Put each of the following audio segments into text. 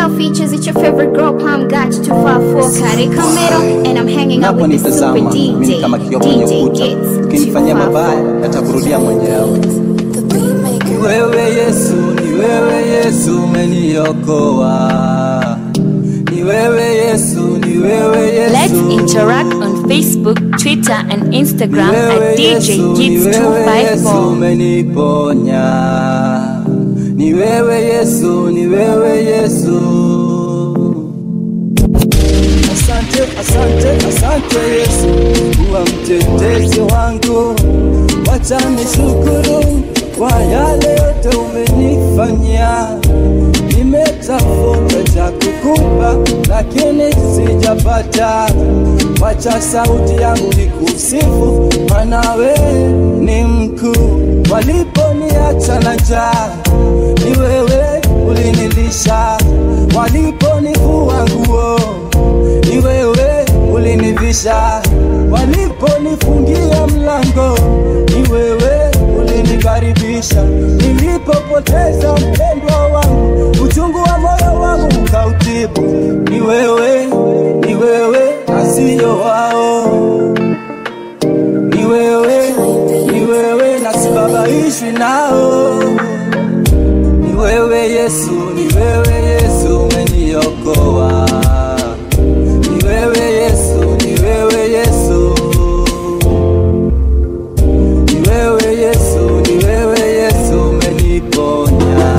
Style features, it's your favorite girl, Palm got you too far for Kare Kamero, and I'm hanging out with the super Naponitazama mimi DJ, kama kioo kwenye DJ ukuta, Gets too ukinifanyia far mabaya for. yatakurudia mwenyewe. Ni wewe Yesu, ni wewe Yesu umeniokoa. Ni wewe Yesu, ni wewe Yesu. Let's interact on Facebook, Twitter, and Instagram Ni wewe at DJ Yesu, ni wewe Yesu Kids254. umeniponya. Ni wewe Yesu, ni wewe Yesu. Asante, asante, asante Yesu, kuwa mtetezi wangu. Wacha nishukuru kwa yale yote umenifanyia. Nimetafuta cha kukupa lakini sijapata. Wacha sauti yangu ikusifu, maana wewe ni mkuu. Waliponiacha na njaa, ni wewe ulinilisha. Waliponivua nguo ni wewe ulinivisha, waliponifungia mlango, ni wewe ulinikaribisha. Nilipopoteza mpendwa wangu, uchungu wa moyo wangu ukautibu. Ni wewe, ni wewe, asiyo wao. Ni wewe, ni wewe, na sibabaishwi nao. Ni wewe Yesu, ni wewe Yesu umeniokoa. Ni wewe Yesu, ni wewe Yesu. Ni wewe Yesu, ni wewe Yesu umeniponya.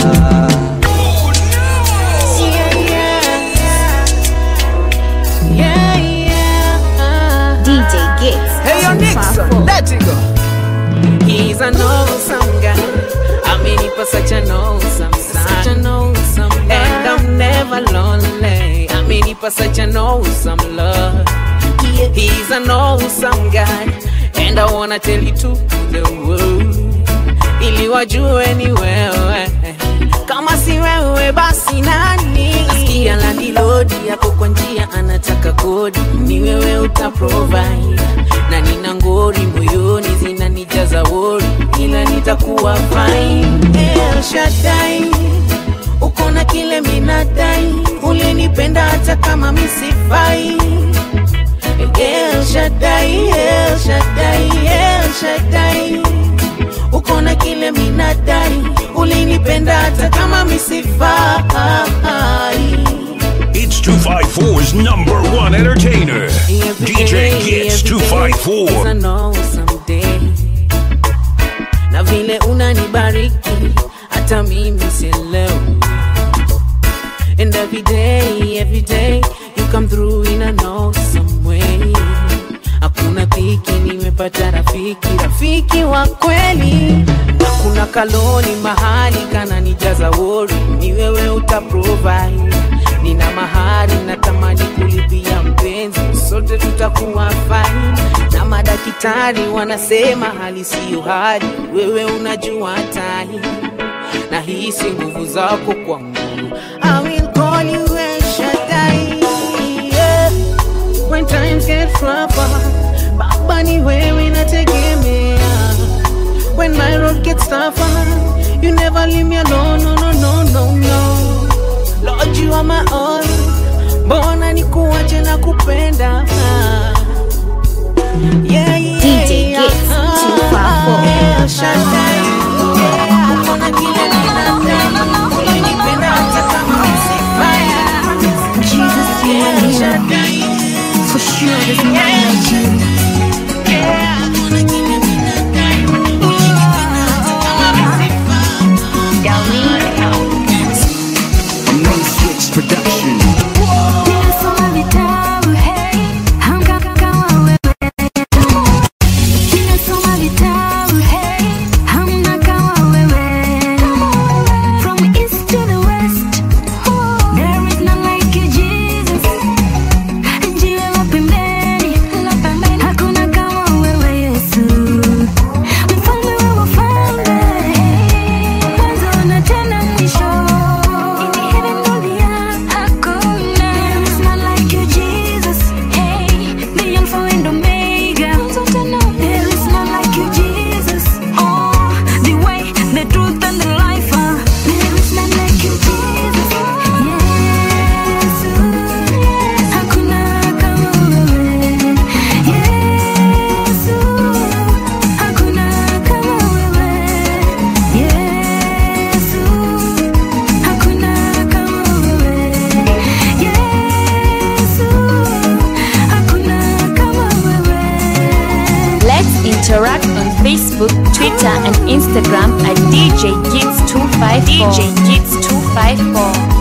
DJ Gets Hey, yo, too far Nixon, for. let it go. He's an awesome guy. I mean, he was such an awesome son. Such an awesome And I'm never lonely. I mean, he was such an awesome love. He's an awesome guy. And I wanna tell you to the world. Ili wajue ni wewe. Kama si wewe basi nani? Nasikia landilodi yako kwa njia anataka kodi, ni wewe uta provide. Na nina ngori moyoni zinanijaza wori, ila nitakuwa fine. El Shaddai, uko na kile minadai, ulinipenda hata kama misifai. El Shaddai, El Shaddai, El Shaddai uko na kile minadai, ulinipenda hata kama misifai. It's 254's number one entertainer, DJ Gets 254. It's an awesome day. Na vile unanibariki hata mimi sielewi. And every day, every day you come through in an awesome way. Hakuna dhiki, nimepata rafiki, rafiki wa kweli. Na kuna kaloni mahali kananijaza wori, ni wewe uta provide. Nina mahari natamani kulipia mpenzi, sote tutakuwa fine. Na madaktari wanasema hali siyo hali, wewe unajua tai na hisi nguvu zako kwangu. I will call you El Shaddai, yeah. When times get rougher, Baba ni wewe nategemea. When my road gets tougher, you never leave me alone, no, no, no, no, no. Lord, you are my all. Mbona nikuache na kupenda? Yeah, yeah, DJ Gets too far for. El Shaddai, yeah. Uko na kile ninadai, ulinipenda hata kama misifai. Jesus, you El are here. Shaddai, For sure, there's none like you. yeah. Uko na kile ninadai, ulinipenda hata kama misifai. Main Switch Production. Ninasoma vitabu, hey, hamka kama wewe. Ninasoma vitabu, hey, hamna kama wewe. From east to the west, there is none like you, Jesus. Jiwe la pembeni, hakuna kama wewe, Yesu. Mfalme wa wafalme, mwanzo na tena mwisho. In heaven or the earth, interact on Facebook, Twitter, and Instagram at DJ Gits254. DJ Gits254.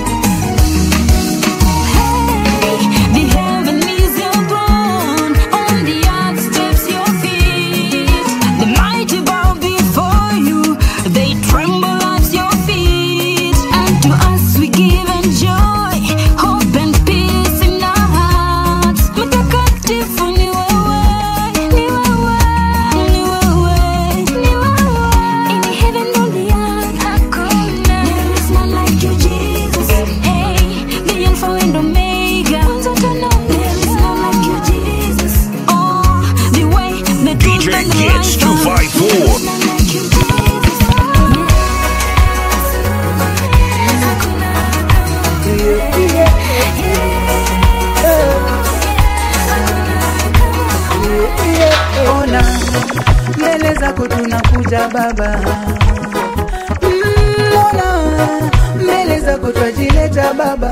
The heaven is your throne, on the earth steps your feet. The mighty bow before you, they tremble at your feet. And to us we give and joy, hope and peace in our hearts. Mtakatifu ni wewe, ni wewe, ni wewe, ni wewe. In heaven on the earth, hakuna. There is none like you, Jesus. Hey, the Alpha and Omega. There is none like you, Jesus. Oh, the way, the truth, DJ and the Kids life. 254. There is none like you, Jesus. ona mbele zako tunakuja baba Mm, ona mbele zako twajileta baba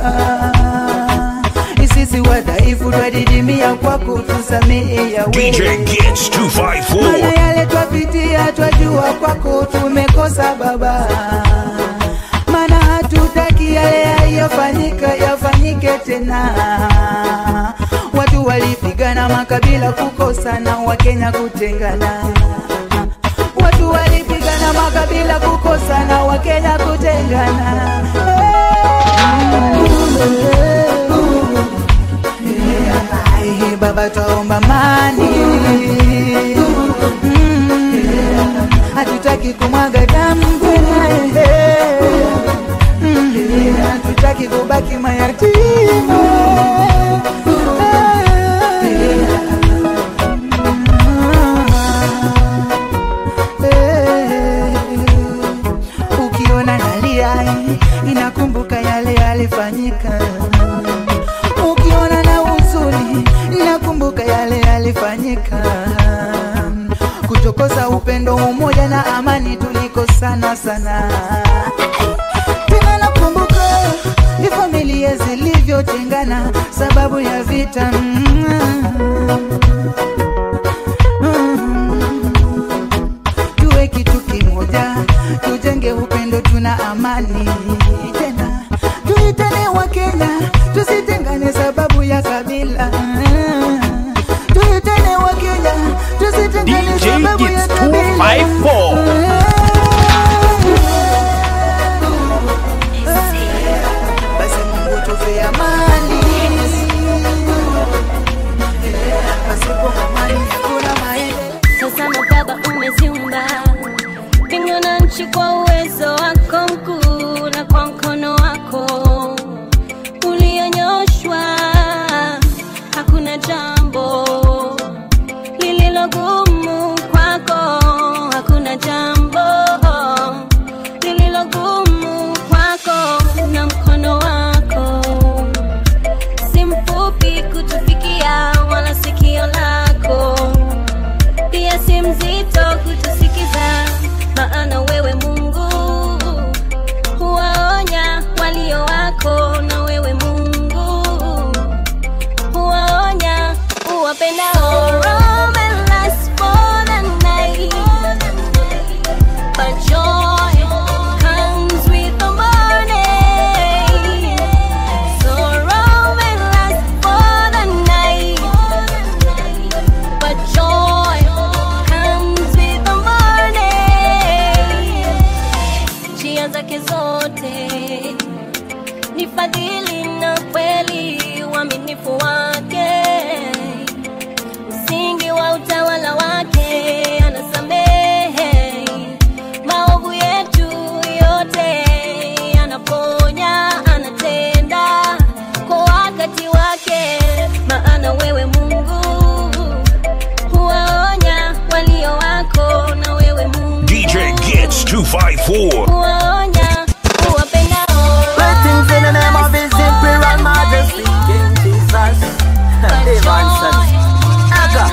sisi wadhaifu twadidimia kwako tusamehe yawe DJ Gits Maana 254. yale twapitia twajua kwako tumekosa baba maana hatutaki yale yaliyofanyika yafanyike tena watu walipigana makabila kukosana wakenya kutengana watu walipigana makabila kukosana wakenya kutengana Ai, baba twaomba mani Mm, hatutaki kumwaga damu tena Mm, hatutaki kubaki mayatima ukiona nalia inakumbuka yale yalifanyika ukiona na huzuni nakumbuka yale yalifanyika kutokosa upendo umoja na amani tulikosana sana tena nakumbuka ni familia zilivyotengana sababu ya vita tuwe kitu kimoja tujenge upendo tuna amani tena tuitane wa kenya tusitengane sababu ya kabila tuitane wa kenya tusitengane DJ sababu ya Gits kabila 254. basi mungu tupe amani pasipo amani kuna maendeleo Sasa Baba umeziumba mbingu na nchi kwa uwezo wako mkuu na kwa mkono wako ulionyoshwa. Hakuna jambo lililogumu kwako, hakuna jambo lililogumu kwako, na mkono wako si mfupi kutufikia, wala sikio lako pia si mzito kutusikiza, maana wewe Mungu huwaonya walio wako, na wewe Mungu huwaonya uwapendao. Sorrow may last for the night, but joy comes with the morning. Sorrow may last for the night, but joy comes with the morning. Njia zake zote ni fadhili na kweli, uaminifu wake msingi wa utawala wake, anasamehe maovu yetu yote, anaponya, anatenda kwa wakati wake, maana wewe Mungu huwaonya walio wako, na wewe Mungu DJ Gits 254. huwaonya uwapendao. Greetings in the name of His Imperial Majesty, King Jesus. Evanson. Aga.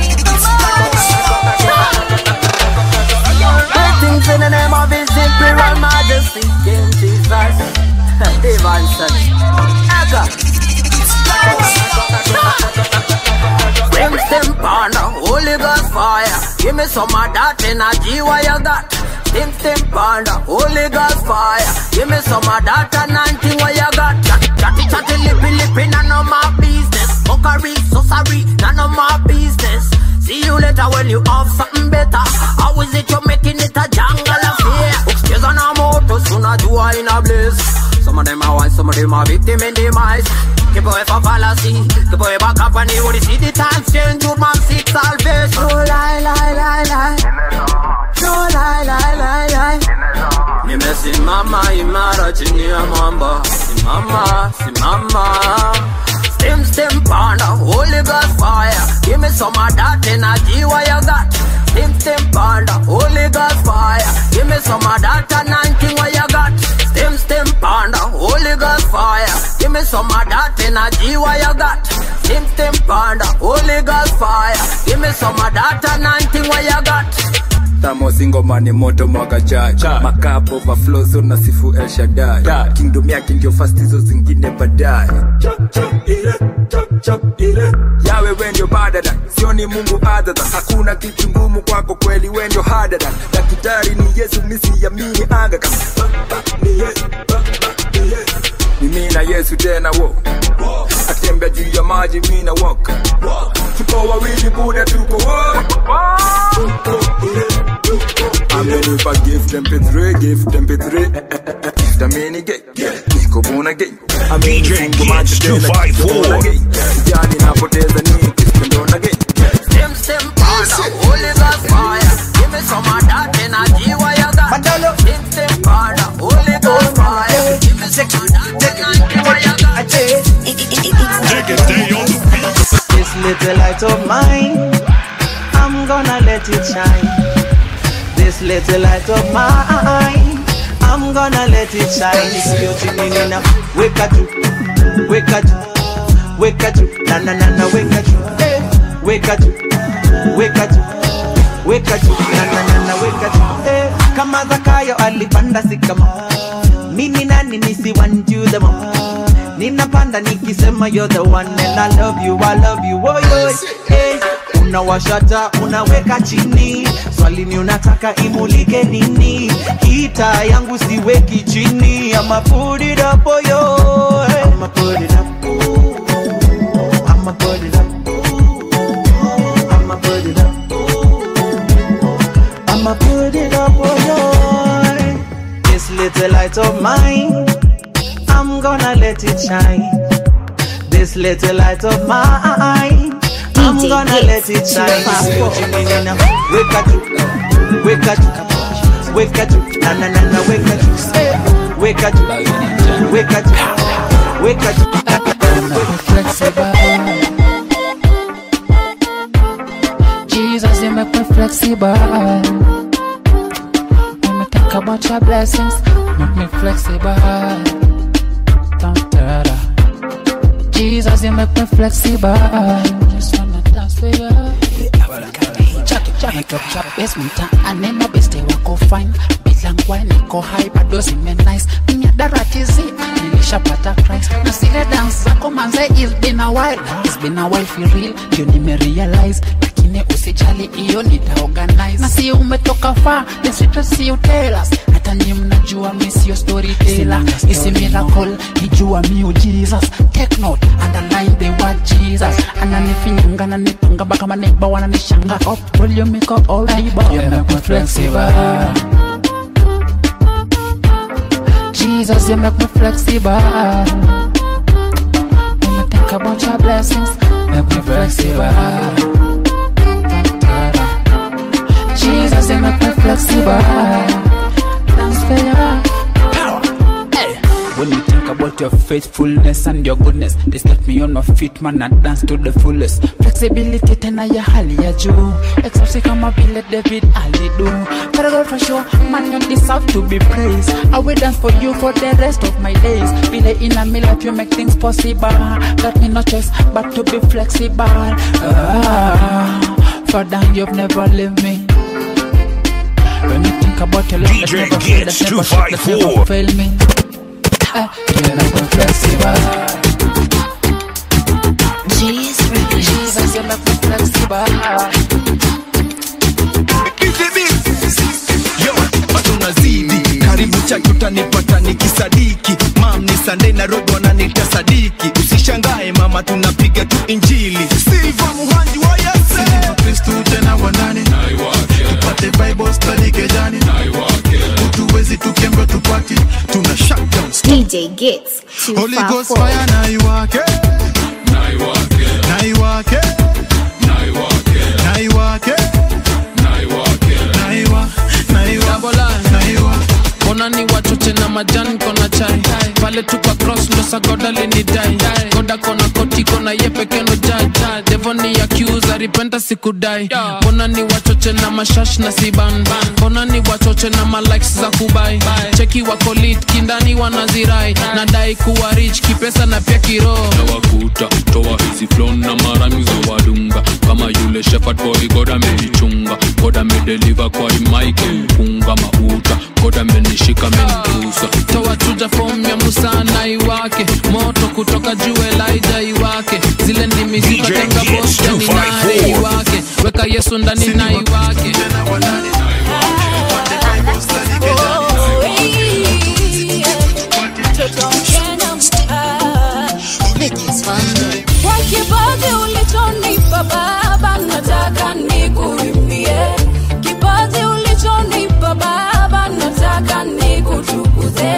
Greetings in the name of His Imperial Majesty, King Jesus. Evanson. Aga. Stem stem panda, Holy Ghost fire. Give me some of that energy what you got. Stem stem panda, Holy Ghost fire. Give me some of that anointing what you got. Chat chat chat lippy lippy, none of my business. Mockery, so sorry, none of my business. See you later when you have something better. How is it you're making it a jungle affair? Upstairs on a motor, soon as you are in a bliss. Some of them are wise, some of them are victim in demise. Keep away from fallacy, keep away back up when you would see the times change. Good man seek salvation. No lie, lie, lie, lie. No lie, lie, lie, lie. Nimesimama imara chini ya mwamba, simama, simama. Stem, stem, panda, Holy Ghost fire. Give me some of that energy what you got. Stem, stem, panda, Holy Ghost fire. Give me some of that anointing what you got. Stem, stem, panda, Holy Ghost fire. Give me some of that energy what you got. Stem, stem, panda, Holy Ghost fire. Give me some of that anointing what you got. tamo singoma ni moto mwaka chache makap overflow so na sifu el shadai kingdom yake ndio fast hizo zingine baadaye yawe we ndio badada sioni mungu adada hakuna kitu ngumu kwako kweli we ndio hadada dakitari ni yesu misi yamini angaka ni yesu mimi na yesu tena wo atembea juu ya maji mi na woka tuko wawili buda tuko wote amenipa gift mp3 gift mp3 gift ameni gay niko buna gay DJ Kids 254. jani napoteza ni gift ndo na gay Stem, stem, panda, Holy Ghost fire. Give me some of that energy what you got. Stem, stem, panda, Holy Ghost fire. Give me some of that energy what you got. Take it day on the beat. This little light of mine, I'm gonna let it shine. This little light of mine, I'm gonna let it shine. If you're tuning in now, wake up, wake up, wake up, na na na na, wake up, wake up, wake up, wake up, na na na na, wake up. Eh, Kama Zakayo alipanda sikama, mimi nani nisiwanjudemo ninapanda nikisema you're the one and I love you, I love you, oh, yo, hey. Unawashata, unaweka chini, swali ni unataka imulike nini? Kita yangu siweki chini, I'ma put it up, oh, yo, hey. I'ma put it up, I'ma put it up, I'ma put it up, I'ma put it up, oh, yo. This little light of mine. I'm gonna let it shine. This little light of mine. I'm DJ gonna let it Gits shine. 254. Wake up, wake up, wake up, na na na na, wake up, wake up, wake up, wake up. flexible. Jesus, you make me flexible. When me think about your blessings, make me flexible. Dun, da, da. Jesus, you make me flexible. Just wanna dance for you. Chaki chaki top chop basement ane mabeste wako fine bilangwa niko high bado zime nice miadaratizi nilishapata Christ na zile dance zako manze it's been a while it's been a while for real ndio nimerealize lakini usijali hiyo nitaorganize na si umetoka far the secret you tell us hata nyi mnajua mi sio storyteller isi miracle nijua miu Jesus take note underline the word Jesus ananifinyanga na nitunga baka maneba wananishanga up volume iko all diba you make me flexible Jesus you make me flexible when you think about your blessings make me flexible Jesus you make me flexible dance for you when you think about your faithfulness and your goodness, they set me on my feet, man, and dance to the fullest. Flexibility tena ya hali ya juu, exausi kama vile David alidu. But I go for sure, man, you deserve to be praised. I will dance for you for the rest of my days. Vile in a me life you make things possible. Got me no choice but to be flexible. Ah, for damn you've never leave me. When you think about your love, that DJ never fail, that Gets never shake, that never 254. fail me. Ah, you make me flexible. you make me flexible. Yo, bado unazidi karibu chaki utanipata nikisadiki mam ni Sunday Nairobi wananiita sadiki usishangae mama tunapiga tu injili Silva muhanji wa Yesu kristu tena wanani tupate bible study kejani utuwezi tukembe tupati tuna shutdown DJ Gits Holy Ghost 254. fire na iwake na iwake na iwake na iwa na iwa Dabola. na iwa Mbona ni wachoche na majani kona chai pale tuka cross ndo sagoda linidai goda kona koti kona ye peke no jai devo ni accuse repenta sikudai mbona ni wachoche na mashash na siban mbona ni wachoche na malikes za kubai cheki wako lit kindani wanazirai nadai kuwa rich kipesa na pia kiroho nawakuta toa hizi flon na marami za wadunga kama yule shepherd boy god amenichunga god amedeliver kwa imaike mpunga mauta god amenishika amenigusa toa chuja fom ya musa na iwake moto kutoka juu elija iwake zile ndimi zikatenga bostani naye iwake weka yesu ndani na iwake Kwa kipaji ulichonipa Baba, nataka nikuimbie. Kipaji ulichonipa Baba, nataka nikutukuze.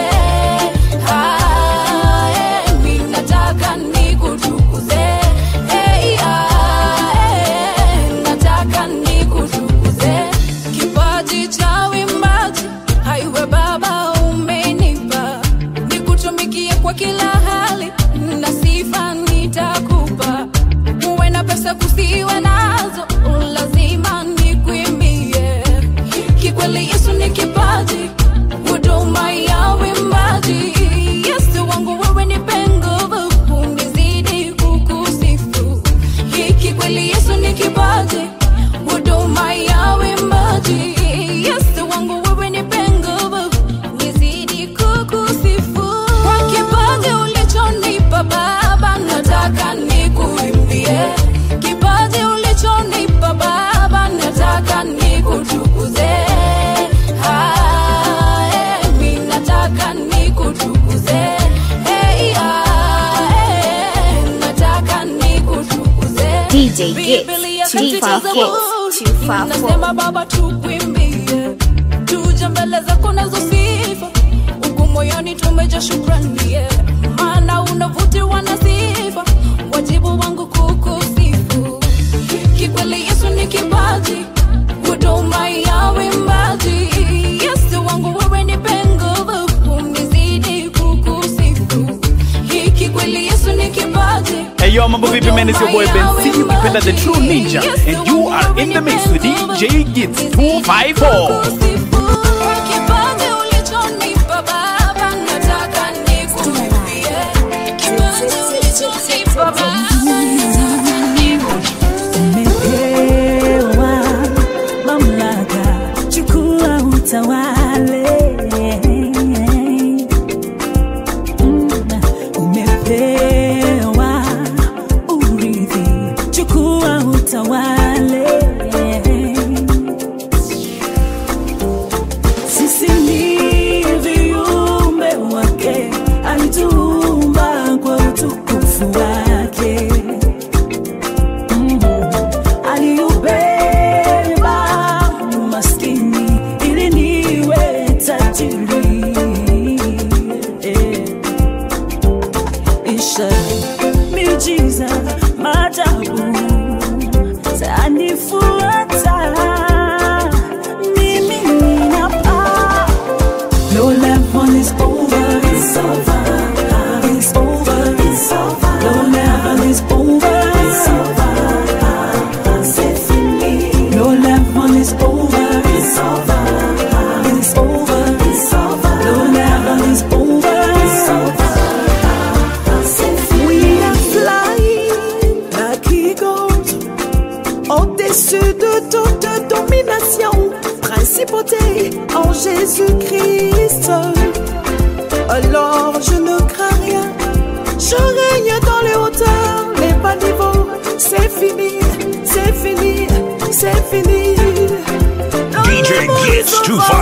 Ah, eh, mi nataka nikutukuze. Eh, ah, eh, nataka nikutukuze. Kipaji cha uimbaji, haiwe Baba umenipa nikutumikie kwa kila hali na sifa nitakupa uwe na pesa kusiwe nazo lazima nikuimbie kikweli yesu ni kipaji huduma ya wimbaji yesu wangu wewe nipe nguvu unizidi kukusifu kikweli yesu ni kipaji huduma ya wimbaji yesu wangu wewe nipe nguvu nizidi kukusifu kwa kipaji ulichonipa baba nataka nikuimbie kipaji ulichonipa baba nataka nikutukuze Ah, eh, mi nataka nikutukuze Eh, ah, eh, nataka nikutukuze DJ Gits Biblia katika 254. Zaburi inasema baba tukwimbie tuje mbele zako nazo sifa huku moyoni tumeja shukrani yeah. maana unavutiwa na sifa wajibu wangu kukusifu kikweli yesu ni kipaji huduma ya wimbaji yesu wangu wewe nipe nguvu unizidi kukusifu kikweli yesu ni kipaji Hey yo, mambo vipi man, it's your boy Ben C, ukipenda the true ninja and you are in the mix with DJ Gits 254. Kipaji ulichonipa Baba, nataka nikuimbie. Kipaji ulichonipa Baba, nataka umepewa mamlaka, chukua utawale. Mm, Umepewa urithi, chukua utawale. Sisi ni viumbe wake, alituumba kwa utukufu wake. Mm. Aliubeba umaskini ili niwe tajiri. Eh. Ishara, miujiza, maajabu zanifuata mimi ninapaa No level is over, it's over, it's over, it's over. No level is over, it's over, c'est fini. No level is over, it's over, it's over, it's over. No level is over, it's over, c'est fini. We are flying like eagles au-dessus de toute domination, principauté en Jésus-Christ. Alors je ne crains rien, je règne dans les hauteurs, les bas niveaux, c'est fini. c'est fini. DJ Gits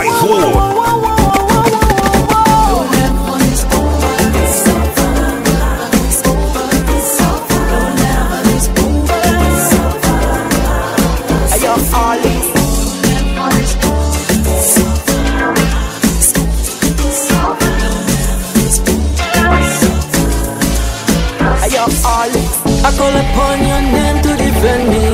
254. Ayo, Ollie. Ayo, Ollie. I call upon your name to defend me.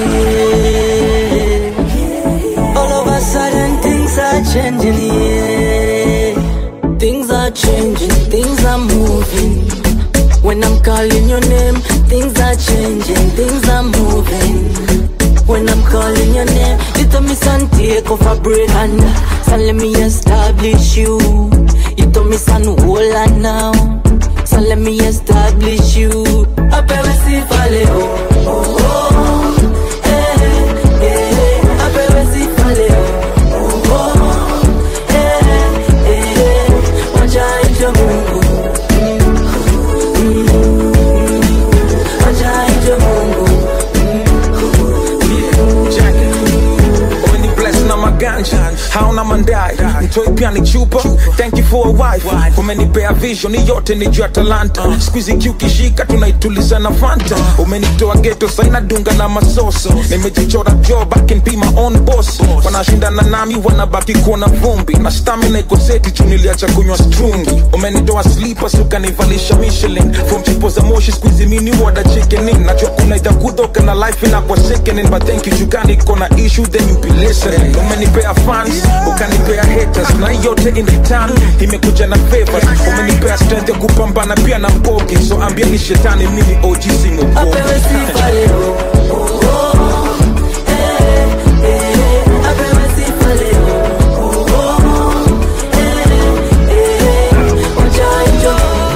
All of a sudden things are changing, yeah. Things are changing, things are moving. When I'm calling your name, things are changing, things are moving. When I'm calling your name, you tell me son take off a break and son let me establish you. You tell me son hold on now, so let me establish you. Apewe sifa leo, oh oh, eh eh. Apewe sifa leo, oh oh, eh eh. Wacha aitwe Mungu, wacha aitwe Mungu. Umeni bless na maganja hauna mandai mtoi pia ni chupa thank you for a wife umenipea vision hii yote ni juu ya talanta skuizi kiukishika tunaituliza na fanta umenitoa geto saina dunga na masoso nimejichora jo back and be my own boss wanashindana nami wanabaki kuona vumbi na stamina iko seti juu niliacha kunywa strungi umenitoa slippers ukanivalisha michelin from chipo za moshi skuizi mini wada chickening najua kuna itakutoka na life inakuwa sickening but thank you jukani kona issue then you be listening umenipea fans ukanipea haters na hii yote in return imekuja na favors umenipea strength ya kupambana pia na mbogi so ambieni shetani mimi OG singogogi Apewe sifa leo, oh oh, eh eh. Apewe sifa leo, oh oh, eh eh. Wacha aitwe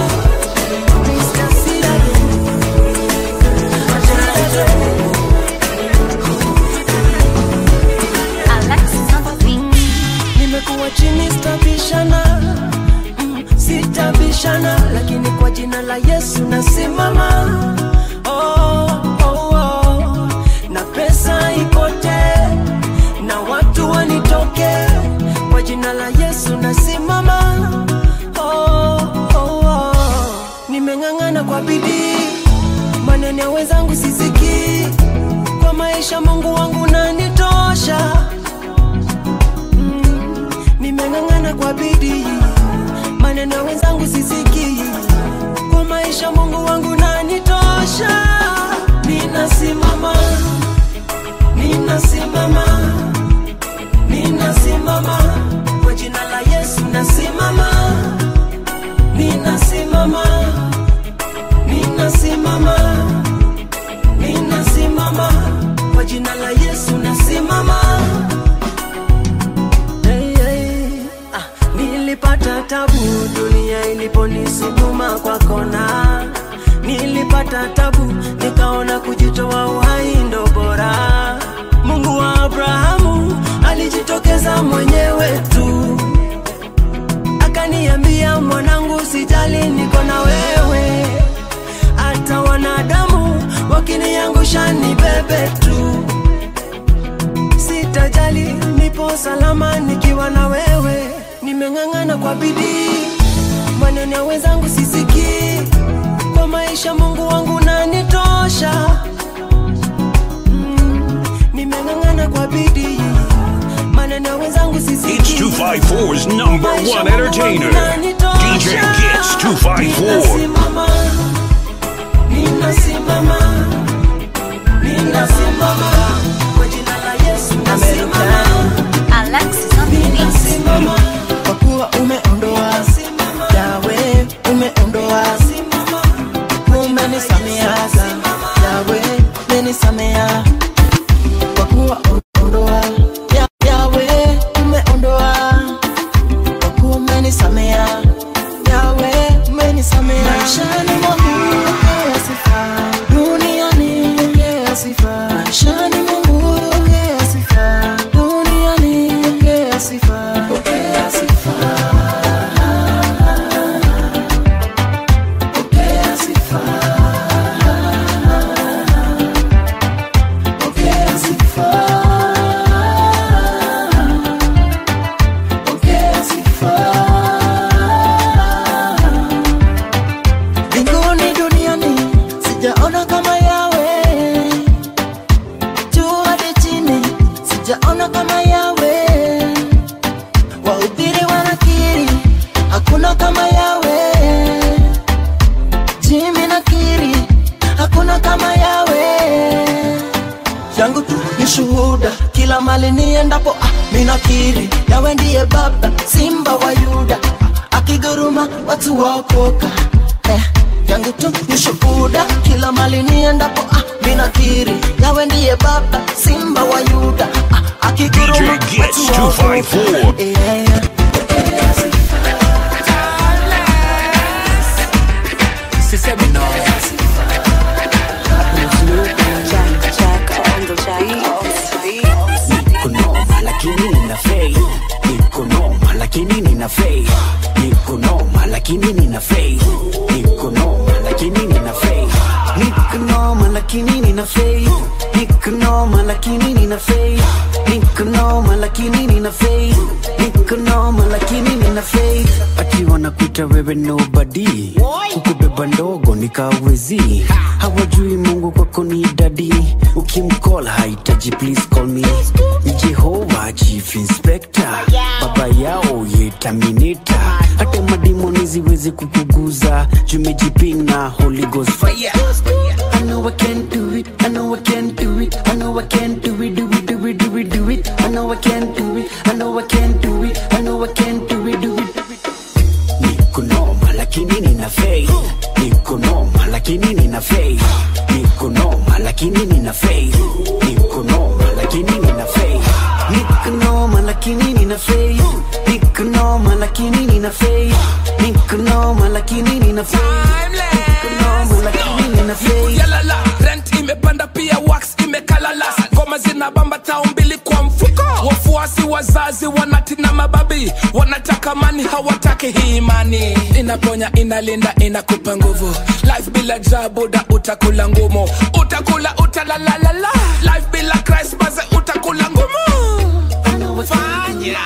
nimekuwa chini sitabishana mm, sitabishana lakini kwa jina la yesu nasimama oh, oh, oh. na pesa ipotee na watu wanitoke kwa jina la yesu nasimama oh, oh, oh. nimeng'ang'ana kwa bidii maneno ya wenzangu sisikii kwa maisha mungu wangu nanitosha nimeng'ang'ana kwa bidii maneno ya wenzangu sisikii kwa maisha mungu wangu nanitosha ninasimama ninasimama ninasimama kwa jina la yesu nasimama ninasimama ninasimama ninasimama kwa jina la yesu nasimama Hey, hey. Ah, nilipata tabu dunia iliponisukuma kwa kona nilipata tabu nikaona kujitoa uhai ndo bora mungu wa abrahamu alijitokeza mwenyewe tu akaniambia mwanangu sijali niko na wewe hata wanadamu wakiniangusha ni bebe tu sitajali nipo salama nikiwa na wewe nimeng'ang'ana kwa bidii maneno ya wenzangu sisikii kwa maisha mungu wangu nanitosha mm, nimeng'ang'ana kwa bidii maneno ya wenzangu It's sisikii 254's number one entertainer, DJ Gits 254. ninasimama ninasimama ninasimama kwa jina la yesu nasimama ninasimama kwa kuwa umeondoa yawe umeondoa umenisameaga yawe umenisamea kwa kuwa umeondoa Ya- yawe umeondoa kwa kuwa umenisamea yawe umenisamea maishani mwangu pokea sifa duniani pokea sifa maishani mwangu pokea sifa duniani pokea sifa pokea sifa pokea sifa pokea sifa kila mali niendapo ah, minakiri yawe ndiye baba simba wa yuda akiguruma watu waokoka eh, yangu tu ni shuhuda kila mali niendapo ah, minakiri yawe ndiye baba simba wa yuda ah, akiguruma DJ Gets watu waokoka 254. yeah. Sisemi no. Niko noma lakini nina faith. Niko noma lakini nina faith. Niko noma lakini nina faith. Niko noma lakini nina faith. Niko noma lakini nina faith. Niko noma lakini nina faith. Niko noma lakini nina faith. Niko noma lakini nina faith. Akiwa nakuita wewe nobody. Kukubeba ndogo nikawezi. Hawajui Mungu kwako ni dadi. Ukimcall hahitaji please call me. Ni Jehova chief inspector. Baba yao ye terminator. Hata madimoni ziwezi kukuguza. Jumejiping na Holy Ghost fire. I know I can do it. I know I can do it. I know I can do it. Do it, do it, do it, do it. I know I can do it. I know I can do it. I know I can do it, do it. Niko noma lakini nina faith. Niko noma lakini nina faith. Niko noma lakini nina faith. Niko noma lakini nina faith. Niko noma lakini nina faith. Niko noma lakini nina faith. Niko noma lakini nina faith. Niko noma lakini nina faith. yalala rent imepanda pia wax imekalala ngoma zinabamba tao mbili kwa mfuko wafuasi wazazi wanatina mababi wanataka mani hawataki hii imani inaponya inalinda inakupa nguvu life bila jabuda utakula ngumu utakula utalalalala life bila christ baze utakula ngumu fanya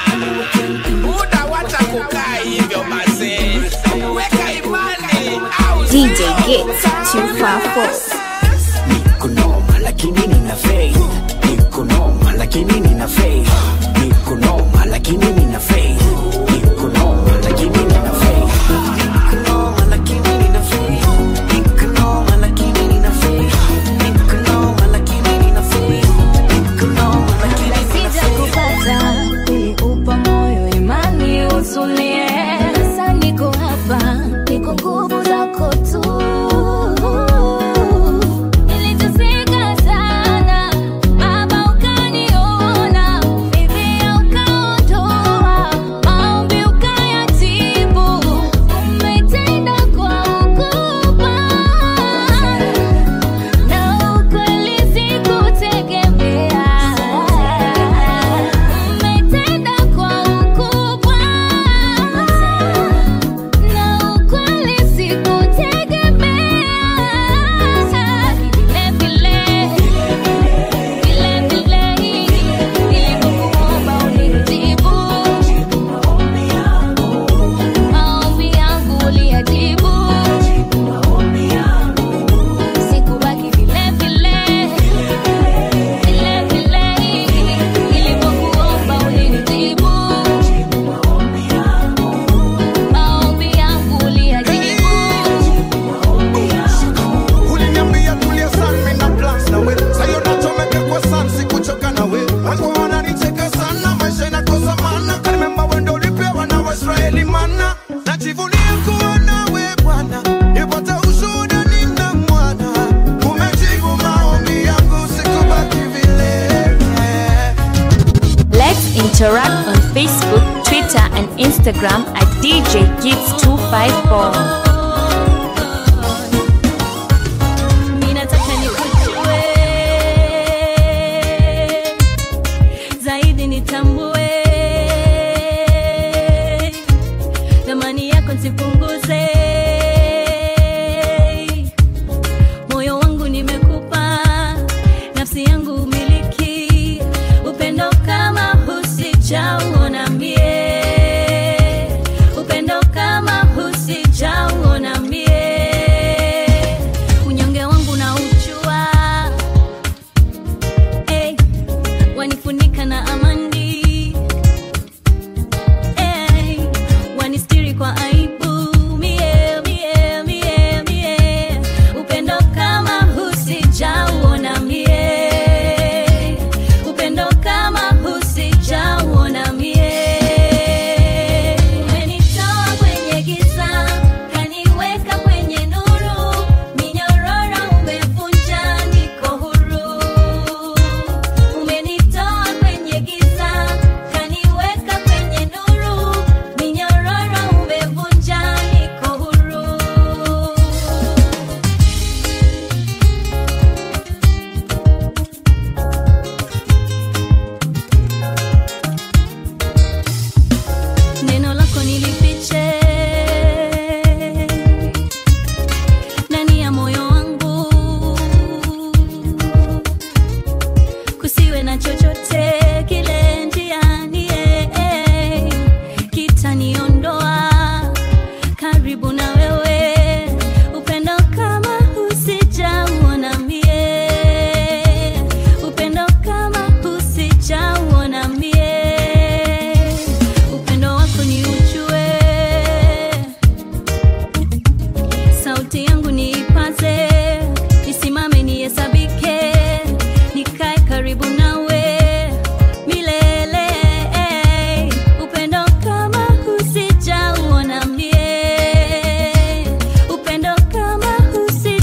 muda watakukaa hivyo mazee weka imani au DJ Gets 254. Niko noma lakini nina faith. Niko noma lakini nina faith. Niko noma lakini nina faith. Niko noma lakini nina faith. Niko noma lakini nina faith. Niko noma lakini nina faith. Niko noma lakini nina faith. Niko noma lakini nina Sija kupata ili upa moyo imani utulie. Sasa niko hapa, niko nguvu zako tu. Niliteseka sana, Baba ukaniona, Biblia ukaondoa, maombi ukayatibu. Umetenda kwa ukubwa, na ukweli sikutegemea. Umetenda kwa ukubwa, na ukweli sikutegemea. Vile vile, vile vile, nilipokuomba ulinijibu. Maombi yangu uliyajibu. Sikubaki vile vile, vile vile, nilipokuomba ulinijibu. Maombi yangu uliyajibu. uliniambia tulia sana mimi na plans nawe sayo nachomeka kwa sana sikuchoka nawe wangu wananicheka sana maisha inakosa maana kanimemba wendo ulipewa na waisraeli mana najivunia kuwa nawe bwana nipata ushuhuda nina mwana umejibu maombi yangu sikubaki vile Let's interact on Facebook, Twitter, and Instagram at DJ Gids254. Ninataka nikujue zaidi, nitambue thamani yako, nsipunguze moyo wangu nimekupa, nafsi yangu umiliki, upendo kama husijauona mie, upendo kama husijauona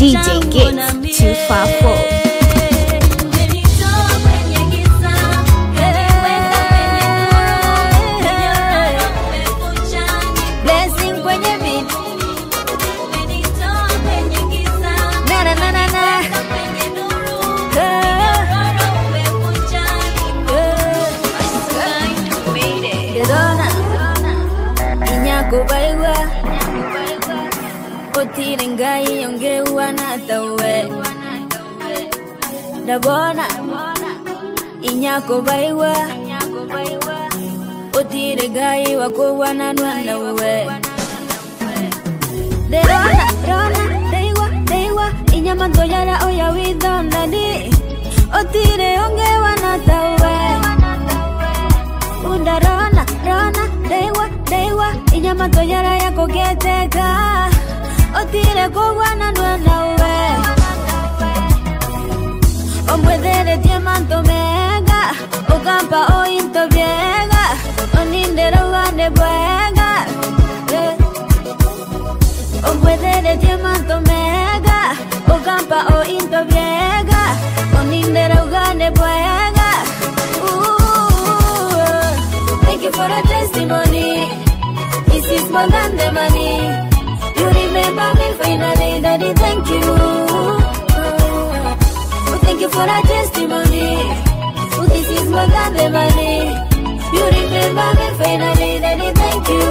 DJ Gits 254. Blessing kwenye beat. Na, na, na, na, na. Gedona. Inyakubaiwa. Otire ngai ongeua na tawe. Dabona. Inyakubaiwa. Otire ngai wakuwa na nwana we. Derona, rona, deiwa, deiwa, inyama toyara oya widonani. Otire ongewa na tawe. Unda rona, rona, deiwa, deiwa, inyama toyara yako geteka. Otire kogwa na nwana we. Omwethere manto mega, okampa ointo viega, onindero vane bwega. Yeah. Omwethere manto mega, okampa ointo viega, onindero vane bwega. Ooh, Thank you for the testimony. This is more than the money. You remember me finally, Daddy. Thank you. Oh, thank you for that testimony. Oh, this is more than the money. You remember me finally, Daddy. Thank you.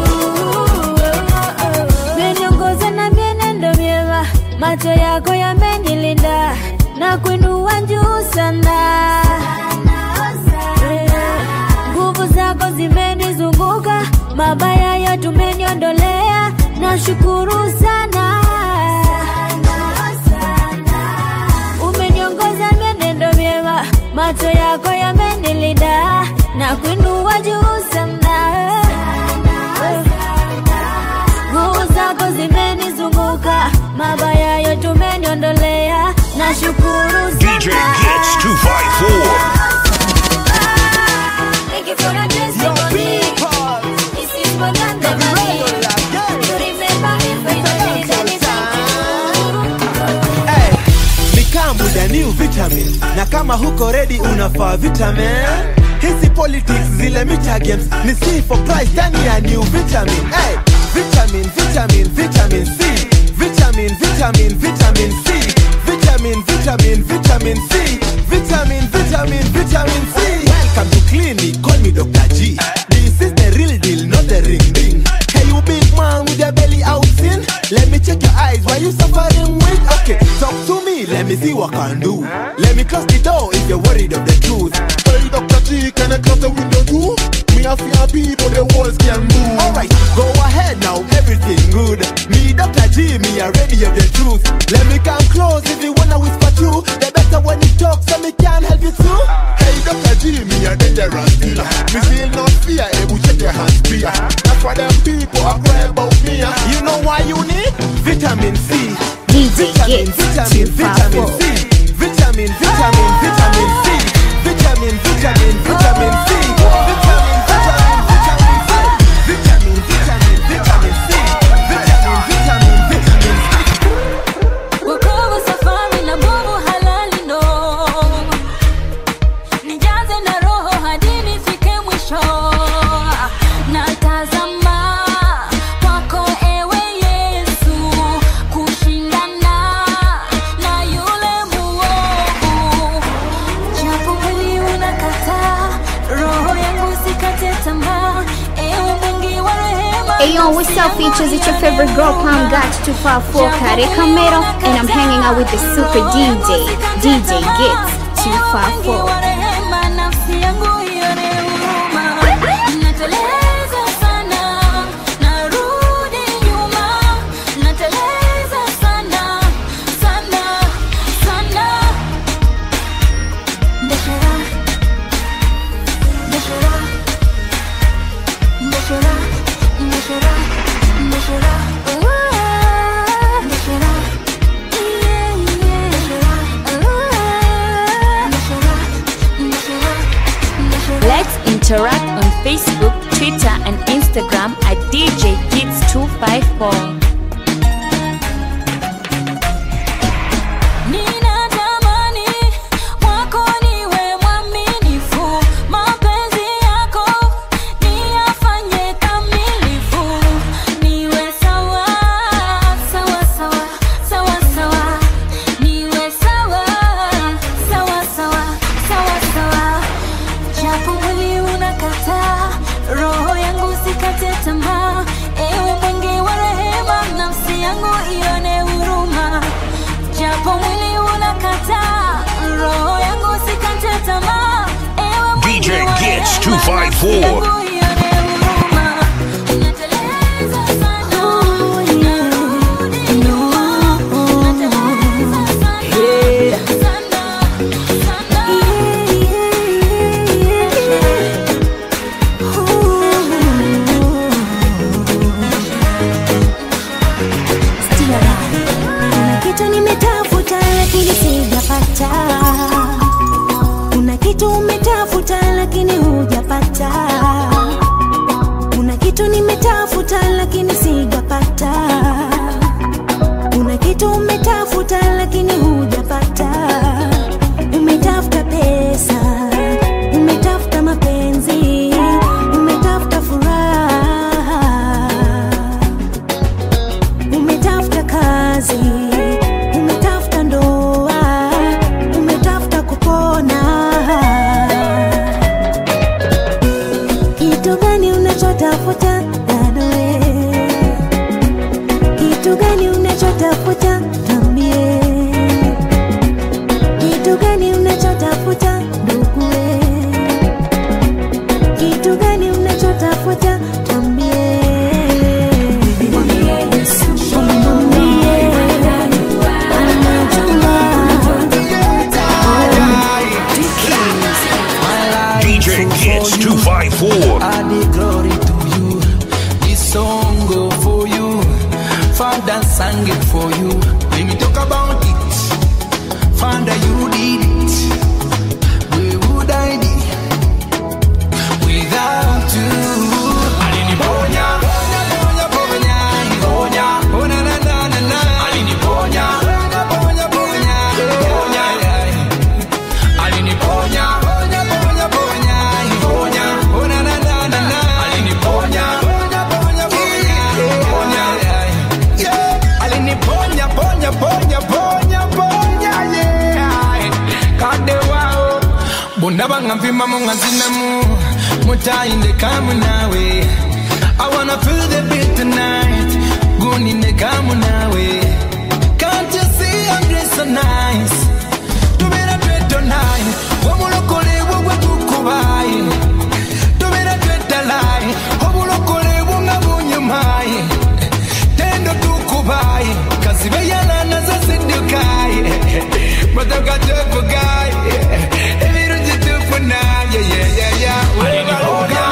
Meniongoza na mienendo myema, macho yako yamenilinda na kuinua juu sana. Nguvu zako zimenizunguka, mabaya yote umeniondolea, nashukuru sana. Umeniongoza mienendo myema, macho yako yamenilinda na kuinua juu sana. Nguvu zako zimenizunguka, mabaya yote umeniondolea, nashukuru DJ Gits 254. Thank you for the testimony. This is more than the money. You remember me finally, Daddy, thank Hey, ni kambu the new vitamin na kama huko ready unafaa vitamin hizi politics zile micha games ni C for price ndani ya new vitamin hey, vitamin vitamin vitamin C vitamin vitamin vitamin C vitamin vitamin vitamin C vitamin vitamin vitamin C welcome to clinic call me Dr. G this is the real deal not the ring ring hey you big man with your belly out in let me check your eyes why you suffering with okay talk to me let me see what I can do let me close the door if you're worried of the truth Hey, Dr. G, can I close the window too? Me a fear people, the walls can move. Alright, go ahead now, everything good. Me, Dr. G, me are ready of the truth. Let me come close if you wanna whisper true. The better when you talk, so me can help you too. Hey, Dr. G, me a dangerous dealer. Me feel no fear, able check your hands clear. That's why them people are cry about me. ah. You know why you need vitamin C. DJ Vitamin, Gits vitamin, vitamin 254. C. Vitamin, vitamin, vitamin C. Vitamin, vitamin, vitamin C. Vitamin, vitamin, vitamin C. Vitamin, vitamin, vitamin C. Vitamin, vitamin, vitamin C. Wokovu safari na nguvu halali ndo nijaze na roho hadi nifike mwisho natazama kwako ewe yesu kushindana na yule muovu japo mwili unakataa roho yangu sikate tamaa ewe mwingi wa rehema Hey yo, what's up features? It's your favorite girl Palm Got 254 Kare Camero and I'm hanging out with the super DJ, DJ Gits 254. rehema nafsi yangu ione huruma nateleza sana narudi nyuma nateleza sana sana sana ndeshera ndeshera ndeshera ndeshera ndeshera Ah, ndeshera yeah, yeah. ndeshera Ah, ndeshera ndeshera ndeshera Let's interact on Facebook, Twitter, and Instagram at DJ Gits254. Gets 254. Kuna kitu nimetafuta lakini sijapata. Kuna kitu umetafuta lakini hujapata. Kuna kitu nimetafuta lakini sijapata. Kuna kitu umetafuta lakini hujapata. Umetafuta pesa, umetafuta mapenzi, umetafuta furaha umetafuta kazi, umetafuta ndoa, umetafuta kupona. Kitu gani unachotafuta dadawe? Kitu gani unachotafuta tambie? Kitu gani unachotafuta nduguwe? Kitu gani unachotafuta tambie? DJ Gets 254. I the glory to you. This song go for you. Father sang it for you. Let me talk about it. Father, you did it. Where would I be without you? Aliniponya, ponya, ponya, ponya, ponya. Oh, na, na, na, na, na. Aliniponya, ponya, ponya, ponya, ponya. Aliniponya, ponya, ponya, ponya, ponya. Oh, na, na, na, na, na. Aliniponya, ponya, ponya, ponya, ponya. Yeah. Aliniponya, ponya, ponya, ponya, ponya, yeah. Kade wao. Bunda bangampima mungazinemu mutainde kamu nawe I wanna feel the beat tonight guninde kamu nawe Can't you see I'm dressed so nice Tubera tweto naye Wamulokole bwe tukubaye Tubera twetalaye Obulokole bunga bunyumaye Tendo tukubaye Kazibe yalana zasiddukaye Motoka tuvugaye Ebirungi tufunaye yeah, yeah, yeah. Aliniponya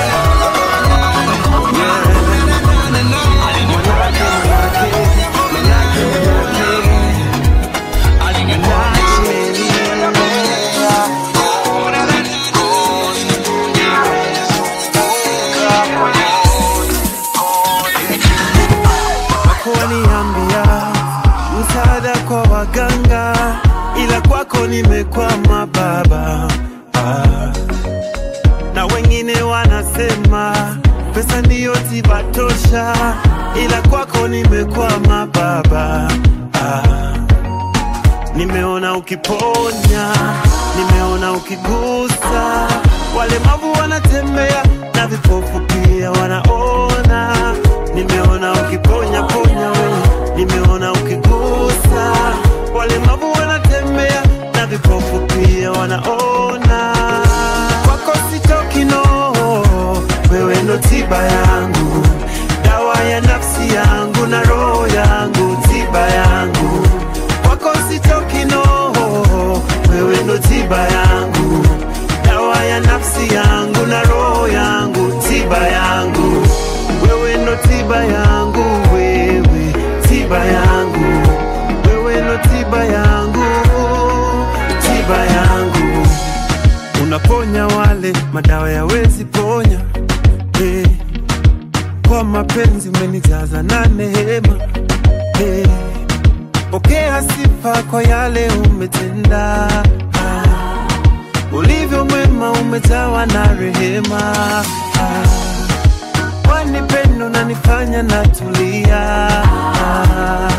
Wakoniambia msaada kwa waganga, ila kwako nimekwama baba. Ah. Na wengine wanasema pesa ndiyo tiba tosha, ila kwako nimekwama baba. Ah. Nimeona ukiponya, nimeona ukigusa, walemavu wanatembea na vipofu pia wanaona. Nimeona ukiponya ponya wewe, nimeona ukigusa, walemavu wanatembea na vipofu pia wanaona. Kwako sitoki no, wewe ndo tiba yangu, dawa ya nafsi yangu na roho yangu, tiba yangu kwako sitoki no, wewe ndo tiba yangu, dawa ya nafsi yangu na roho yangu, tiba yangu, wewe ndo tiba yangu, wewe tiba yangu, wewe ndo tiba yangu, tiba yangu, unaponya wale madawa yawezi ponya hey. Kwa mapenzi umenijaza na neema hey. Pokea sifa kwa yale umetenda, Ah, ulivyo mwema umejawa na rehema, Ah, kwani pendo nanifanya natulia, Ah,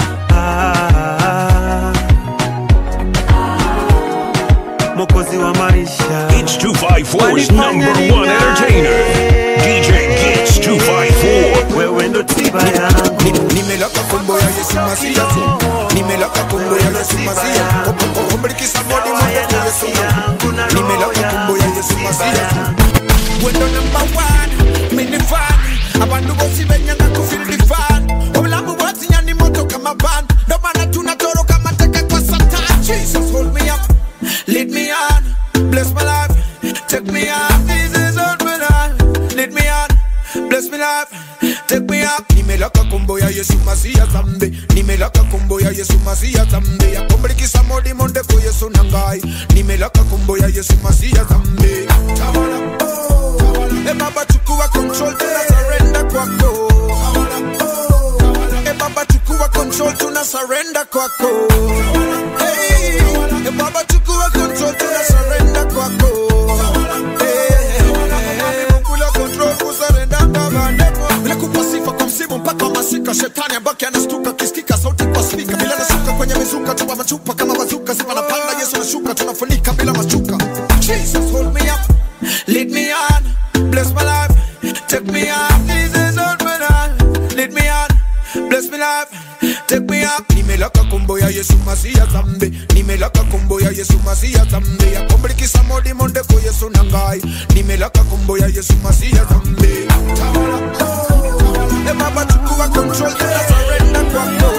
ah, Mwokozi wa maisha It's 254's number one entertainer. DJ Gets 254. wewe ndo tiba yangu nimelaka fumbo ya yesu masiasi nimelaka kumbo ya yesu masia ombrikisa modi mwende kwa yesu na nimelaka kumbo ya yesu masia wendo number one minifani abantu bose benyanga kufil difan obulamu bwatinyani moto kama ban ndo maana tunatoroka mateka kwa satan jesus hold me up lead me on bless my life take me up this is all my life lead me on bless me life take me up nimelaka kombo ya yesu masia zambe nimelaka kombo ya yesu masia zambe yakombrikisa modi monde ko yesu nangai nimelaka kombo ya yesu masia zambe tawala oh, tawala e baba chukua control tuna surrender kwako e baba chukua control tuna surrender kwako hey, e baba chukua control tuna surrender kwako kula control kusarenda kavandepo nikupa sifa kwa msimu mpaka wa masika shetani ambake anastuka kisikika sauti kwa spika bila nashuka kwenye mizuka tupa machupa kama bazuka sifa napanda yesu nashuka tunafunika bila mashuka jesus hold me up lead me on bless my life take me up this is all my life lead me on bless me life take me up nimelaka kombo ya yesu masia zambe nimelaka kombo ya yesu masia zambe yakombrikisa modi monde ko yesu nangai nimelaka kombo ya yesu masia zambe tawala oh, e baba chukua control tuna surrender kwako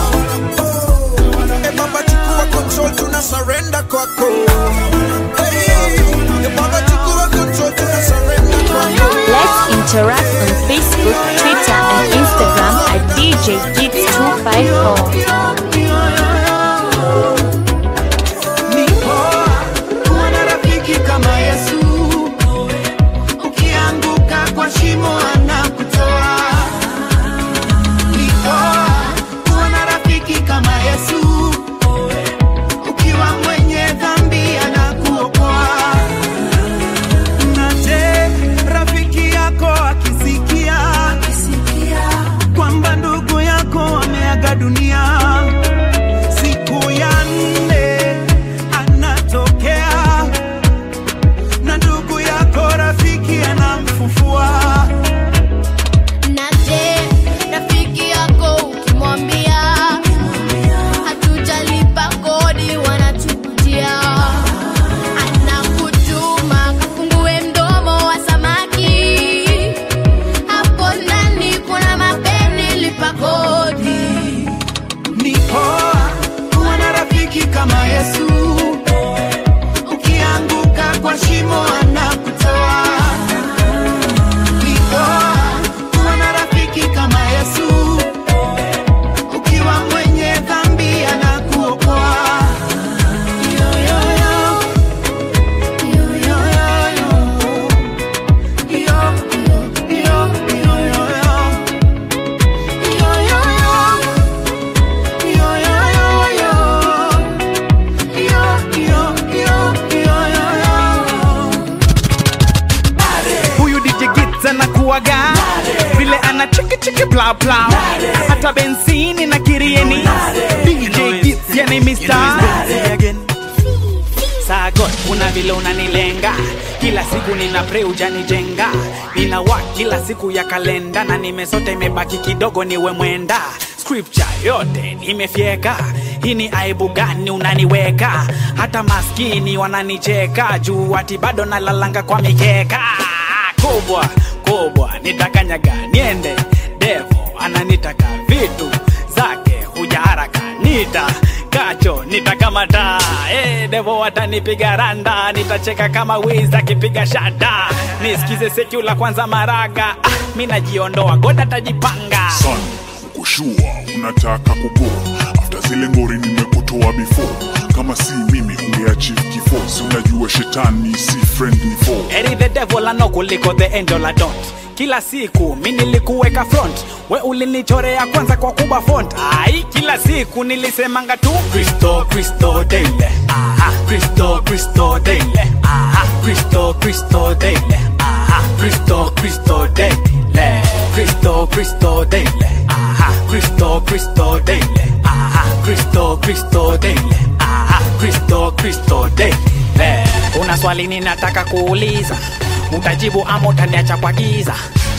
e baba chukua control tuna surrender kwako hey, e baba chukua control tuna surrender kwako Let's interact on Facebook, Twitter, and Instagram at DJ Gits 254. kuwa na rafiki kama yesu ukianguka kwa shimo anakutoa Nikoa, kuwa na rafiki kama yesu ukiwa mwenye dhambi anakuokoa na je rafiki yako akisikia kwamba ndugu yako ameaga dunia siku ya nne anatokea na ndugu yako rafiki anamfufua Na je, rafiki yako ukimwambia hatujalipa kodi wanatukutia, anakutuma kafungue mdomo wa samaki, hapo ndani kuna mapeni, lipa kodi. ni poa kuwa na rafiki kama yesu ukianguka kwa shimo anakutoa Ni poa kuwa na rafiki kama yesu ukiwa mwenye dhambi anakuokoa Yo, yo, yo. Yo, yo, yo, yo. Yo, yo, yo, yo, yo, yo. Yo, yo, yo. Yo, yo, yo, yo. Yo, yo, yo, yo, yo, yo. huyu DJ Gits anakuwaga vile ana chiki chiki bla bla hata benzini na kirieni DJ Gits yani Mr. Sagot, una vile unanilenga kila siku nina pray ujanijenga nina wa kila siku ya kalenda na nimesote imebaki kidogo niwe mwenda scripture yote nimefyeka hii ni aibu gani unaniweka hata maskini wananicheka juu ati bado nalalanga kwa mikeka kubwa kubwa nitakanyaga niende devo ananitaka vitu zake huja haraka nita kacho nitakamata hey, devo watanipiga randa nitacheka kama wiz akipiga shada nisikize sekula kwanza maraga ah, mi najiondoa goda tajipanga Son, kushua unataka kugo after zile ngori nimekutoa before kama si mimi ungeachieve kifo si unajua shetani si friendly foe Eri the devil ano kuliko the angel I don't kila siku mi nilikuweka front we ulinichorea kwanza kwa kuba font ai kila siku nilisemanga tu kristo kristo daily aha kristo kristo daily aha kristo kristo daily aha kristo kristo daily kristo kristo daily aha kristo kristo daily aha kristo kristo daily aha kristo kristo daily una swali ninataka kuuliza utajibu ama utaniacha kwa giza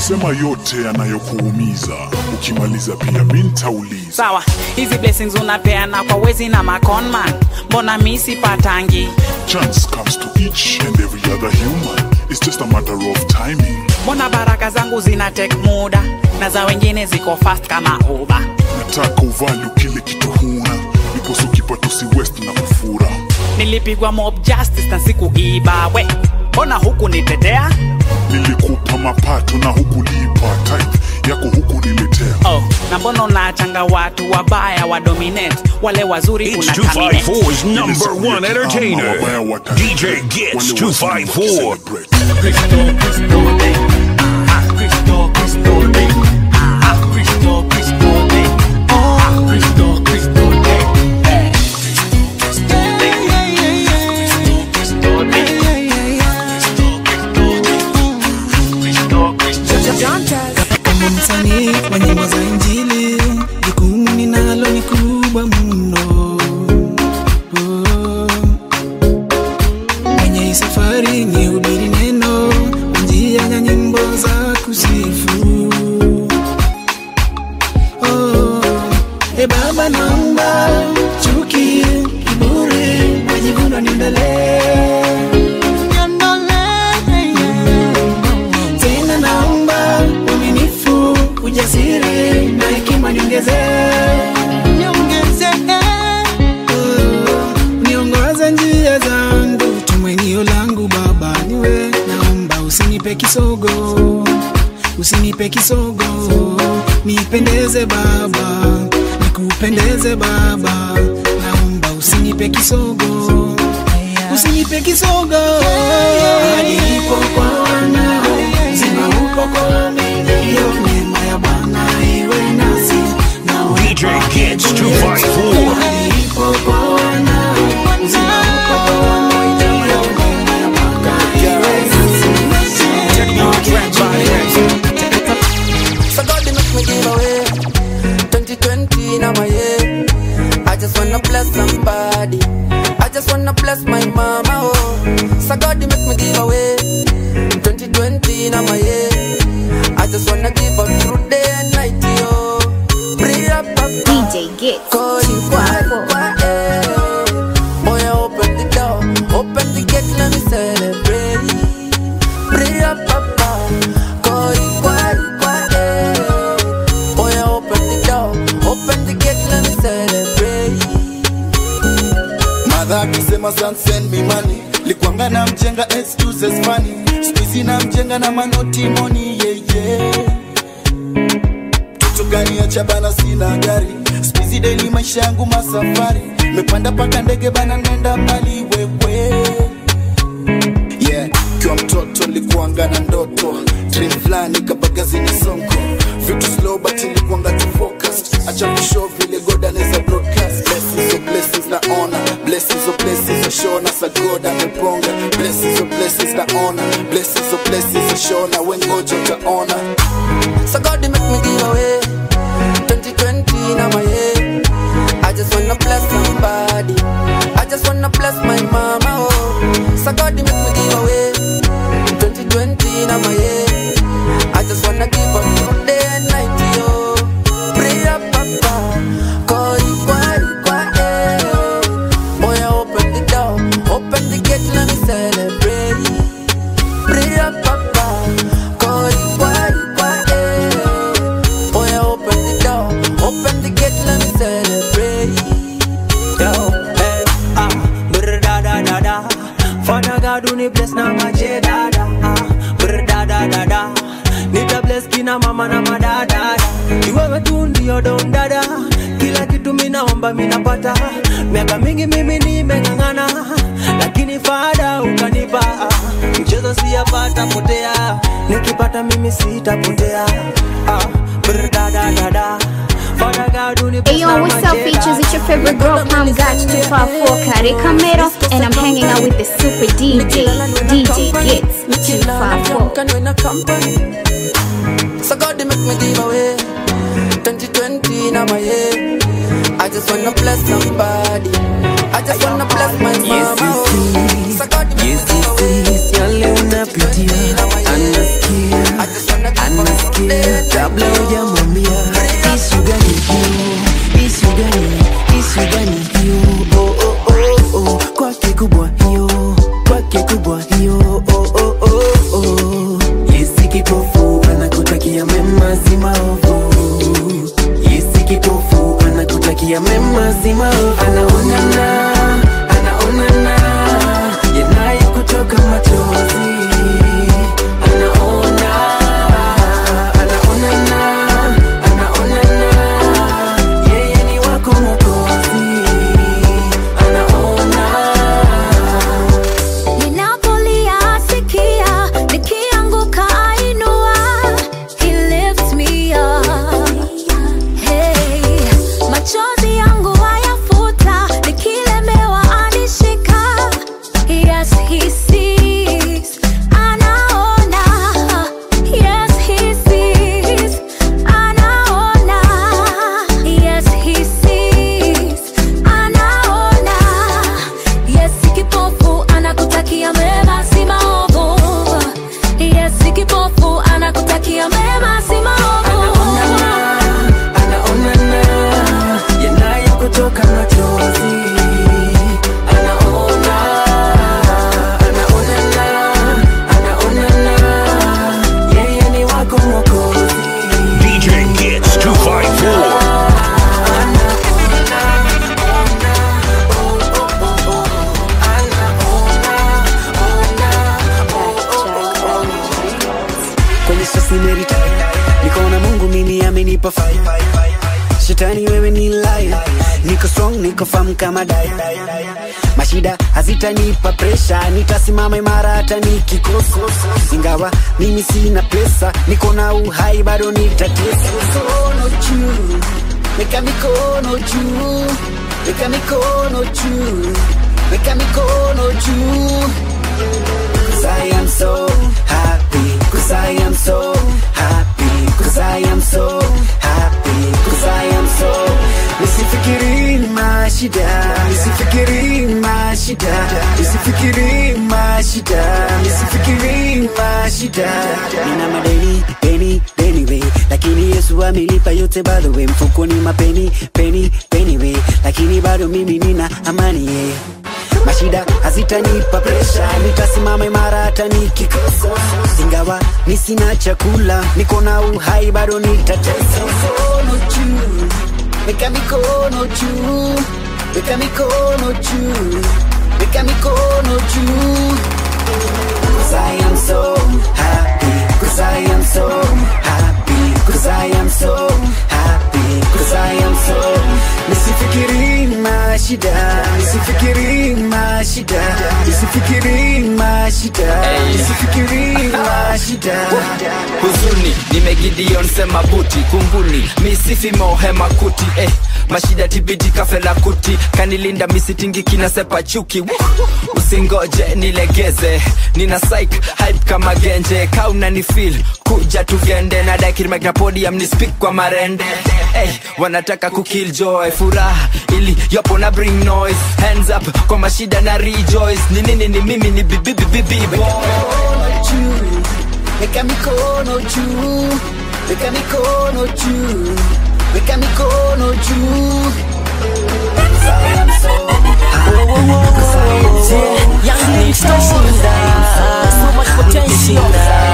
sema yote yanayokuumiza ukimaliza pia mi ntauliza sawa hizi blessings unapeana kwa wezi na maconman mbona mi sipatangi chance comes to each and every other human it's just a matter of timing mbona baraka zangu zina take muda na za wengine ziko fast kama uba nataka uvalu kile kitu huna niposo kipato si west na kufura nilipigwa mob justice na sikuiba we mbona huku nitetea nilikupa mapato na hukulipa type yako huku niletea oh, na mbona unaachanga watu wabaya wa dominate wale wazuri It's una terminate? 254's number one entertainer, DJ Gits 254. Kama msanii wa nyimbo za Injili, jukumu ninalo ni kubwa mno. Oh. Kwenye hii safari ni hubiri neno kwa njia ya nyimbo za kusifu. Oh. E Baba, naomba chuki, kiburi, majivuno niondolee tena naomba uaminifu, ujasiri na hekima niongeze, Oh, niongoze njia zangu, tumainio langu Baba niwe, naomba usinipe kisogo, usinipe kisogo, nipendeze Baba, nikupendeze Baba, naomba usinipe kisogo, usinipe kisogo, hadi ipo kwa wana zima uko kwa mimi, hiyo neema ya Bwana iwe nasi na DJ Gits 254. hadi ipo kwa wana zima uko kwa mimi, hiyo neema ya Bwana iwe So God they make me give away 2020 now my year I just wanna bless somebody I just wanna bless my mama oh So God they make me give away 2020 now my year I just wanna give up through day and night yo Pray up up DJ Gits Call you quiet quiet Boy open the door Open the gate let me celebrate Pray up up Call you quiet quiet Boy open the door Open the gate let me celebrate madha akisema son send me money likwanga na mjenga excuses funny skuizi na mjenga na manoti moni yeye toto gani ya chabana sina gari skuizi deli maisha yangu masafari mepanda paka ndege bana nenda mbali wewe yeah kiwa mtoto likuanga na ndoto dream fulani kabagazini sonko vitu slow but ilikuanga tu focused acha kushow vile god anaweza broadcast blessings of blessings na honor blessings of blessings ashona sa god ameponga blessings of blessings na honor blessings of blessings ashona wengoja utaona So God they make me give away 2020 now my year I just wanna bless somebody I just wanna bless my mama oh So God they make me give away 2020 now my year I just wanna give up through day and night yo Pray up papa Call you quiet quiet Boy open the door Open the gate let me celebrate Pray up papa Call you quiet quiet Boy open the door Open the gate let me celebrate Yo, hey, ah, brr da da da da. Father God, uni bless na maje da da. Ah, brr da da da da. Nita bless kina mama na madada. Iwewe tu ndio don dada. Kila kitu minaomba minapata. Miaka mingi mimi nimeng'ang'ana, lakini fada ukanipa. Ah, Mchezo siyapata potea, nikipata mimi sitapotea. Ah, brr da da da da. Father God, uni bless Hey yo, na what's up, maje features? da It's your favorite girl, Palm Got 254 Kari Camero, and I'm hanging out with the super DJ, DJ Gits 254. Can win a company. So God they make me give away 2020 now my year. I just wanna bless somebody. I just wanna bless my mama. oh. So God they make me give away yale unapitia anasikia kabla hujamwambia isu gani hiyo isu gani isu gani hiyo oh, oh, oh, oh. kwake kubwa hiyo kwake kubwa hiyo oh, oh, oh, oh. yesi kipofu anakutakia mema si maovu yesi kipofu anakutakia mema si maovu anaonana anaonana yanaye kutoka machozi anaona anaonana anaonana yeye ni wako mokozi anaona Ninapolia sikia, nikianguka ainua. He lifts me up. Hey, machozi yangu hayafuta, nikilemewa anishika. Yes, he sees, anaona. Yes, he sees, anaona. Yes, he sees, anaona. Yes, kipofu anakutakia mema si maovu. Yes, kipofu anakutakia mema si maovu. anaonana yanaye kutoka machozi anaona anaonana anaonana yeye ni wako mwokozi DJ Gets 254. kwenye sosimerita nikaona mungu mimi amenipa fai shetani wewe ni laya niko strong niko fam kama dai mashida hazitanipa presha nitasimama imara hata nikikosa ingawa mimi sina pesa niko na uhai bado nitatesa mikono juu weka mikono juu weka mikono juu weka mikono juu Cause I am so happy Cause I am so happy Cause I am so happy Cause I am so Nisifikiri mashida Nisifikiri mashida Nisifikiri mashida Nisifikiri mashida Nina madeni, deni, deni we Lakini Yesu amelipa yote by the way Mfukoni mapeni, peni, peni we Lakini bado mimi nina amani yeah mashida hazitanipa presha nitasimama imara hata nikikosa ingawa ni sina chakula niko na uhai bado nitatesa mikono juu weka mikono juu weka mikono juu weka mikono juu Cause I am so happy Cause I am so happy Cause I am so happy Cause I am so Nisifikiri mashida Nisifikiri mashida Nisifikiri mashida Nisifikiri mashida huzuni nimegidion sema buti kunguni misifi mohema kuti eh. mashida tibidi kafela kuti kanilinda misitingi kinasepa chuki Woo! usingoje nilegeze nina psych hype kama genje kauna ni feel kuja tugende na dakirimakna podium ni speak kwa marende hey, wanataka kukill joy furaha ili yopo na bring noise hands up kwa mashida na rejoice ni nini ni mimi ni bibibibibi juu weka mikono juu weka mikono juu weka mikono juu Cause I am so Cause I am so Young Nitashinda So much potential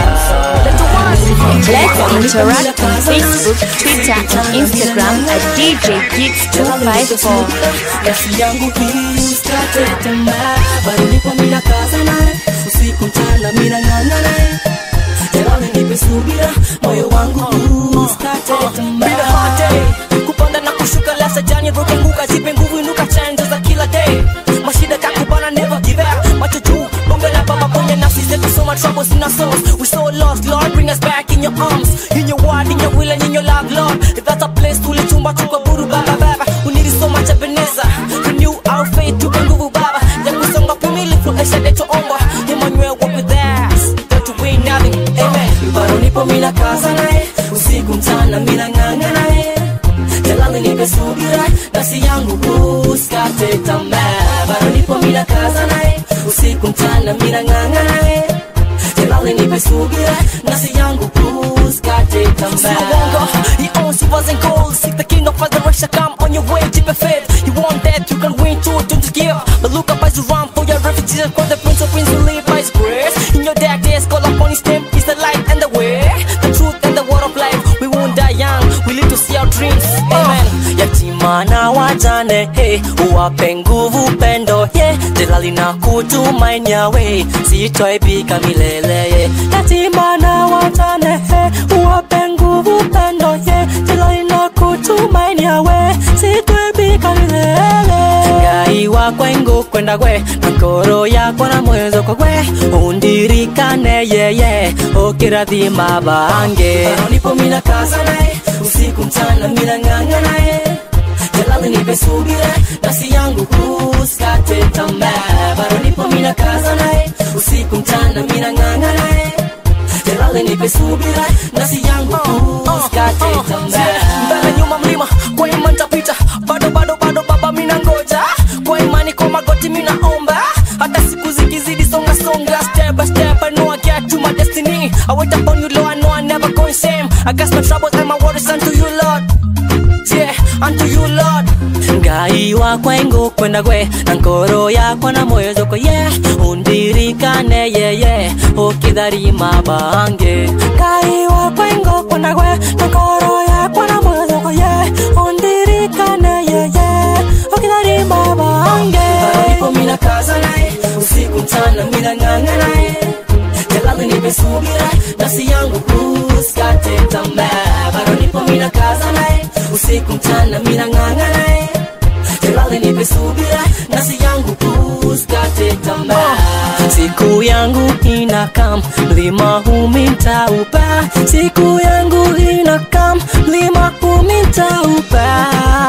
Let's interact on Facebook, Twitter, and Instagram at DJ Geeks254. Nafsi yangu hii usikate tamaa bado nipo mina kaza naye usiku mchana mina ng'ang'a naye Jamani nipe subira moyo wangu huu usikate tamaa kupanda na kushuka lasa jani ruke nguka zipe nguvu inuka chanzo za kila day mashida kakubana never give up macho juu bonge la baba ponye nafsi zetu so much troubles in our souls we so lost lord bring us back in your arms in your word in your will and in your love lord if that's a place tulichumba tukaburu baba baba we need so much ebenezer renew our faith tupe nguvu baba ya kusonga kumilifu esha letu omba Emmanuel walk with us that to win nothing amen bado nipo mina kaza naye usiku mchana mina ng'ang'a naye Jalali nipe subira nafsi yangu usikate tamaa bado nipo mina kaza naye usiku mchana mina ng'ang'a naye Jalali nipe subira nasi yangu usikate tamaa Uongo, you own silvers and gold Seek the king of resurrection, come on your way, deep and faith You want that, you can win too, don't just give But look up as you run for your refugees For the prince of prince who live by his grace In your dark days, call upon his name He's the light and the way The truth and the word of life We won't die young, we live to see our dreams Amen yatima na wajane hey, uwape nguvu pendo yeah. Jalali na kutumainia we sitoibika milele yeah. yatima na wajane hey, uwape nguvu pendo yeah. Jalali na kutumainia we sitoibika milele ngai wakwa ingu kwenda gwe na ngoro yakwa na mwezo kwa gwe undirikane yeye ukirathima bange nipo mina kaza naye usiku mchana mina ng'ang'a naye jalali nipe subira nafsi yangu usikate tamaa bado nipo mina kaza naye usiku mchana mina ng'ang'a naye jalali nipe subira nafsi yangu usikate tamaa mbele nyuma mlima kwa imani tapita bado bado bado baba mina ngoja kwa imani kwa magoti mina omba hata siku zikizidi songa songa step by step I know I get to my destiny I wait upon you Lord I know I never go in shame I got my troubles and my worries unto you Lord yeah unto you Lord ngai wakwa ingu kwenda gwe na ngoro yakwa na moyo zoko ye yeah. undirikane yeye yeah. ukitharima bange ngai wakwa ingu kwenda gwe na ngoro yakwa na moyo zoko ye yeah. undirikane yeye yeah. ukitharima bange nipo mina kaza naye usiku mchana mina ng'ang'a naye jalali nipe subira nafsi yangu usikate tamaa bado nipo mina kaza naye usiku mchana mina ng'ang'a naye jalali nipe subira nafsi yangu usikate tamaa siku yangu inakam mlima humintaupa siku yangu inakam mlima humintaupa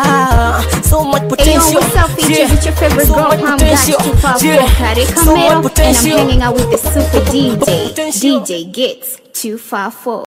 so much Hey, yo, potential what's up, features? It's your favorite so girl, much Palm potential Got 254 yeah Karika so much Mero, and I'm potential hanging out with the super DJ, DJ Gets 254.